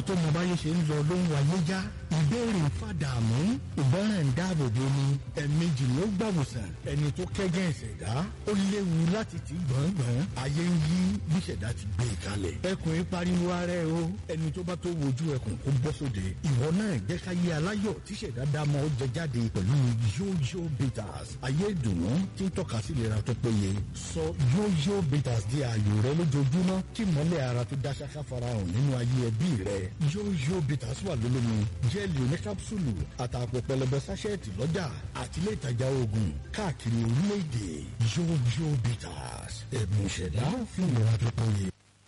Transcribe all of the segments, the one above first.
tó mọ báyé ṣe ń lọ ló ń wáyé já ìbéèrè ń fàdààmú ìgbọràn ń dáàbò bo ni ẹ̀ẹ̀mejì ló gbàwòsàn ẹni tó kẹ́gẹ́ ìṣẹ̀dá ó léwu láti ti gbọ̀ngbọ̀n ayé ń yí bí ìṣẹ̀dá ti gbé e kalẹ̀ ẹkùn yìí pariwo ara ẹ o ẹni tó bá tó wojú ẹkùn kó bọ́ sóde ìwọ náà jẹ́ ká yé aláyọ̀ tí ìṣẹ̀dá dá mọ́ ó jẹ jáde pẹ̀lú yóyó bitters ayé ìdùnnú tí ń tọ́ka sí ìlera tó péye sọ yóyó bitters di ààyò rẹ lójoojúmọ́ kí mọ́lẹ̀ ara tó dá ṣáká farahàn nínú ayé ẹbí rẹ yóyó bitters wà lólómi jẹ́ẹ̀lì oníkápsùlù àtàpọ̀ pẹlẹbẹ sáṣẹ́ẹ̀tì lọ́jà àti ilé ìtajà oògùn káàkiri orílẹ̀-èdè yóyó bitters ẹ̀bùn ìṣẹ̀dá fún ìlera tó péye.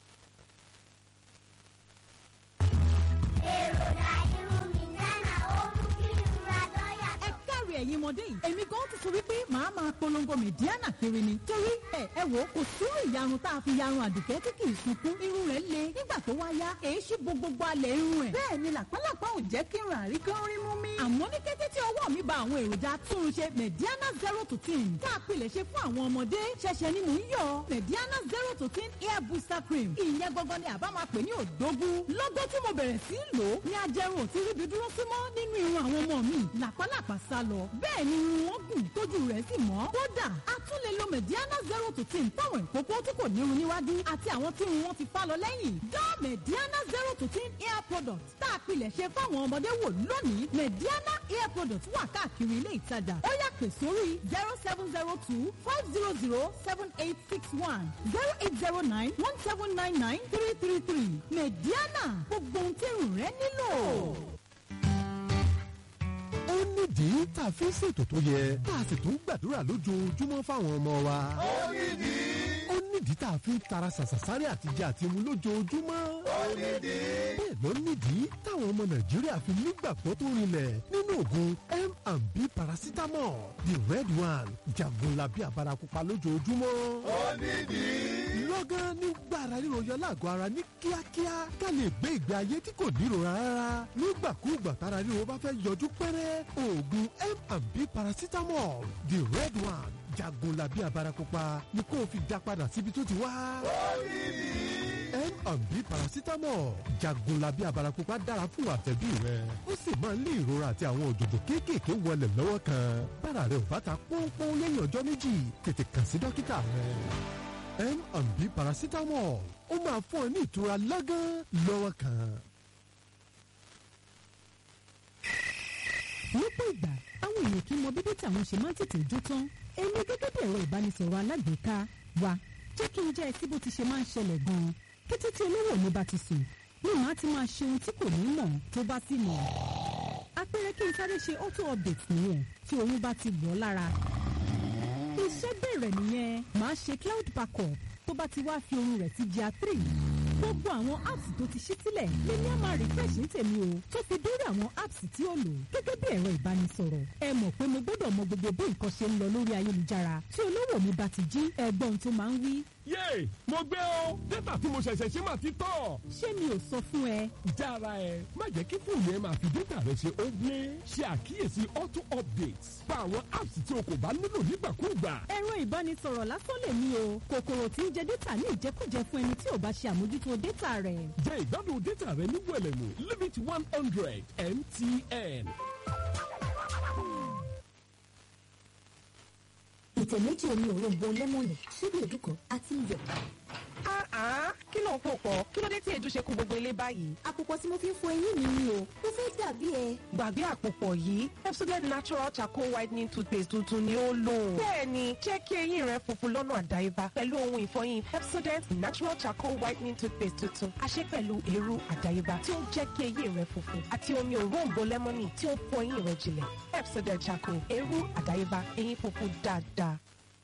ẹ káre ẹ̀yin ọmọdé yìí èmi gan ti sọ wípé màá máa polongo mẹ̀díánà kiri ni torí ẹ ẹ wò ó kò sírú ìyarun tá a fi yarun àdùkẹ́ tí kì í sunkún irun rẹ̀ le nígbà tó wá yá èyí ṣí gbogbogbò alẹ̀ irun ẹ̀ bẹ́ẹ̀ ni làpálàpá ò jẹ́ kí n rà rí kán rí mú mi. àmọ́ ní kété tí ọwọ́ mi ba àwọn èròjà túnṣe mẹ̀díánà zero to ten tá a pilẹ̀ ṣe fún àwọn ọmọdé ṣẹ̀ṣẹ̀ ni mò ń yọ mẹ̀díánà zero to ten hair booster cream ìyẹn gangan ni àbá máa pè ní òdógún lọ́gọ́ tí mo bẹ̀rẹ̀ sí í lò ó ní ajẹrun ò ti ríbi dúró sí mọ́ nínú irun àwọn ọmọ mi làpálàpá sá lọ bẹ́ẹ̀ ni irun wọn gùn tójú rẹ̀ sì mọ́ kódà a tún lè lo mẹ̀díánà zero to ten fáwọn ìkókó tí kò nírun níwájú àti àwọn tí irun wọn ti fá lọ lẹ́yìn dán mẹ̀díánà zero to ten hair product tá a pilẹ̀ ṣe fáwọn ọmọdé wò lónìí mẹ̀díánà hair product wà káàkiri ilé ìtajà ó yá pè sórí zero seven zero two five zero zero seven eight six one zero eight zero nine one seven nine nine three three three mẹ̀díánà gbogbo ohun tí irun rẹ nílò ó nídìí tá a fi ń ṣètò tó yẹ tá a sì tún gbàdúrà lójoojúmọ́ fáwọn ọmọ wa. ó nídìí. ó nídìí tá a fi ń tara ṣàṣàṣárẹ́ àtijọ́ àti mu lójoojúmọ́. ó nídìí. bẹ́ẹ̀ ló nídìí táwọn ọmọ nàìjíríà fi nígbàgbọ́ tó rinlẹ̀ nínú oògùn m&b paracetamol the red one jagunlabi abarakupa lójoojúmọ́. ó nídìí. lọ́gán nígbà ara ríro yọ lágọ̀ọ́ ara ní kíákíá ká lè gbé ìgbé ayé tí kò nírora rárá nígbàkúùgbà tára ríro bá fẹ́ yọjú pẹ́rẹ́ oògùn m&b paracetamol the red one jagunlabi abarakupa ni kó o fi dá padà síbi tó ti wá. m&b paracetamol jagunlabi abarakupa dára fún àtẹ̀bí rẹ ó sì máa ń lé ìrora àti àwọn òjòjò kéékèèké wọlé lọ́wọ́ kan bára rẹ ò bá ta pọ́npọ́n lẹ́yìn ọjọ́ méjì tètè kàn sí dókítà rẹ m&b paracetamol ó máa fún ọ ní ìtura lágán lọ́wọ́ kan. lọ́pọ̀ ìgbà àwọn èèyàn kì í mọ bíbí tí àwọn ṣe máa ń tètè jó tán èmi gẹ́gẹ́ bí ẹ̀rọ ìbánisọ̀rọ̀ alágbèéká wa jẹ́ kí n jẹ́ ẹ sí bó ti ṣe máa ń ṣẹlẹ̀ gan-an kété tí olówó mi bá ti sùn ní màá ti máa ṣe ohun tí kò ní mọ̀ tó bá sì mọ̀ apẹ̀rẹ̀ kí n sáré ṣe auto update nìyẹn tí oyún bá ti wọ̀ ọ́ lára iṣẹ́ bẹ̀rẹ̀ nìyẹn màá ṣe cloud backup tó bá ti wá fi ohun rẹ̀ sí gr three gbogbo àwọn apps tó ti ṣí sílẹ̀ lèmi á máa refresh ní tèmi o tó fi dórí àwọn apps tí ó lò gẹ́gẹ́ bí ẹ̀rọ ìbánisọ̀rọ̀ ẹ mọ̀ pé mo gbọ́dọ̀ mọ gbogbo bí nǹkan ṣe ń lọ lórí ayélujára tí olówó mi bá ti jí ẹgbọ́n tó máa ń wí. yéè mo gbé o dátà tí mo ṣẹ̀ṣẹ̀ ṣe máa ti tọ̀. ṣé mi ò sọ fún ẹ. jára ẹ má jẹ́ kí fóònù ẹ máa fi dátà rẹ ṣe ogle ṣe àkíyèsí auto updates pa àwọn apps tí o kò bá nílò nígbàkúùgbà. ẹ̀rọ ìbánisọ̀rọ̀ lásán lè ní o kòkòrò tí ń jẹ dátà ní ìjẹkújẹ fún ẹni tí ò bá ṣe àmójútó dátà rẹ̀. jẹ́ ìgbádùn dátà rẹ ní wẹ̀lẹ̀mú limit one hundred mtn. ìtẹ̀ méjì omi òrombo lẹ́mọ̀nì ṣíbí èdúkọ àti iyọ̀. kí ló ń pò pọ̀ kí ló dé tí èdú ṣe kú gbogbo ilé báyìí. àpòpọ̀ tí mo fi ń fọ eyín mi ni o mo fẹ́ dàbí ẹ. gbàgbé àpòpọ̀ yìí Pepsodent natural charcoal whitening toothpaste tuntun ni ó lò. bẹ́ẹ̀ni jẹ́ kí eyín rẹ funfun lọ́nà àdáyébá pẹ̀lú ohun ìfọyín Pepsodent natural charcoal whitening toothpaste tuntun a ṣe pẹ̀lú eérú àdáyébá tí ó jẹ́ kí eyín rẹ funfun àti omi òróǹbó lẹ́mọ́nì tí ó fọ eyín rẹ jinlẹ̀ Pepsodent charcoal eérú àdáyébá eyín funfun dáadáa.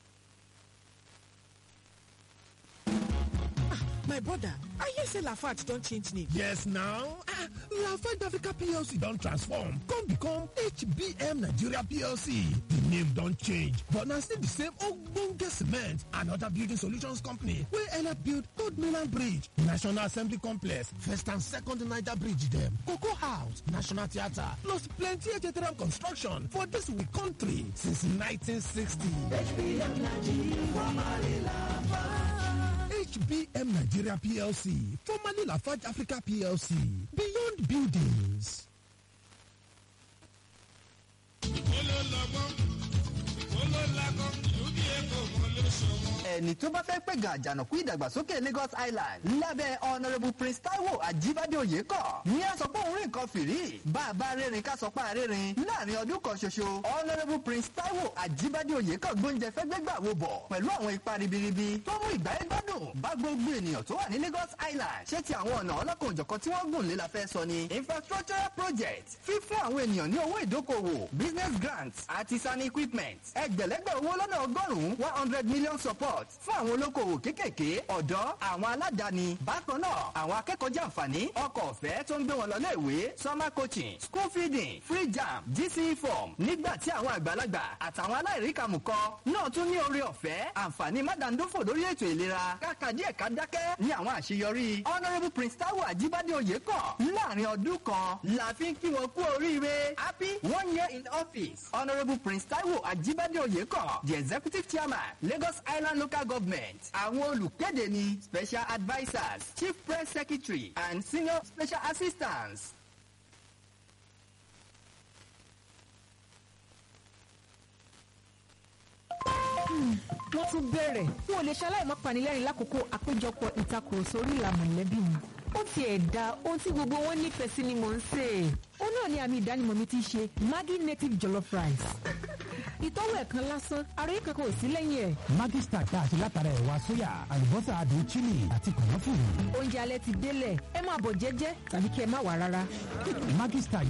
my brother i hear say lafarge don change name. yes now ah lafarge africa plc don transform come become hbm nigeria plc di name don change but na still di same ogbonge cement and oda building solutions company wey help build third mainland bridge national assembly complex first and second niger bridge dem cocoa house national theatre plus plenty htm construction for dis we country since 1960 hbm nigeria formerly lafarge hbm nigeria plc formerly lafarge africa plc beyond bond buildings. ẹni tó bá fẹ́ pé gàjànàkú ìdàgbàsókè lagos island lábẹ́ honourable prince taiwo ajibade oyèkọ́ ní a sọ pé òun rí nǹkan fìrí bá a bá rérin ká sọ pé àrérin láàrin ọdún kan ṣoṣo honourable prince taiwo ajibade oyèkọ́ gbóúnjẹ fẹ́ gbégbà wo bọ̀ pẹ̀lú àwọn ipa ribiribi tó mú ìgbáyé gbádùn bá gbogbo ènìyàn tó wà ní lagos island ṣé ti àwọn ọ̀nà ọlọ́kan òjọ̀kan tí wọ́n gùn lé la fẹ́ sọ ni infrastructural project fífún àwọn ènìyàn ní owó ìdókòwò business grants àti sani equipment ẹgbẹ̀lẹ́gbẹ̀ owó lọ́nà ọgọ́rùn-ún one hundred million support fún àwọn olókoòwò kéékèèké ọ̀dọ́ àwọn aládàáni bákan náà àwọn akẹ́kọ̀ọ́ jàǹfààní ọkọ̀ ọ̀fẹ́ tó ń gbé wọn lọ léèwé summer coaching school feeding free jam gce form nígbà tí àwọn àgbàlagbà àtàwọn aláìríkàmùkọ náà tún ní oore ọ̀fẹ́ àǹfààní mádàndófò lórí ètò ìlera káka díẹ̀ ká dákẹ́ ní àwọn àṣeyọrí honourable prince taiwo ajibade oyèkọ́ láàrin ọdún kan la fi ń kí wọn kú oríire happy one year in office honourable prince taiwo ajibade oyèkọ́ the executive chairman lagos island local government àwọn olùkéde ní special advisers chief press secretary and senior special assistants. wọ́n tún bẹ̀rẹ̀ wọn ò lè ṣaláì má panilẹ́rìn lákòókò àpéjọpọ̀ ìtakùrọ̀sọ orí ìlà mọ̀lẹ́bí mi. ó tiẹ̀ da ohun tí gbogbo wọn nífẹ̀ẹ́ sí ni mò ń sè é. ó náà ní àmì ìdánimọ̀ mi ti ṣe maggi native jollof rice. ìtọ́wò ẹ̀ kan lásán ara yìí kankan ò sí lẹ́yìn ẹ̀. Maggi Star tá a ṣe látara ẹ̀wà sóyà àlùbọ́sà adùn chili àti kànáfùrù. oúnjẹ alẹ́ ti délẹ̀ ẹ máa bọ̀ jẹ́jẹ́ tàbí kí ẹ má wà rárá. Maggi Star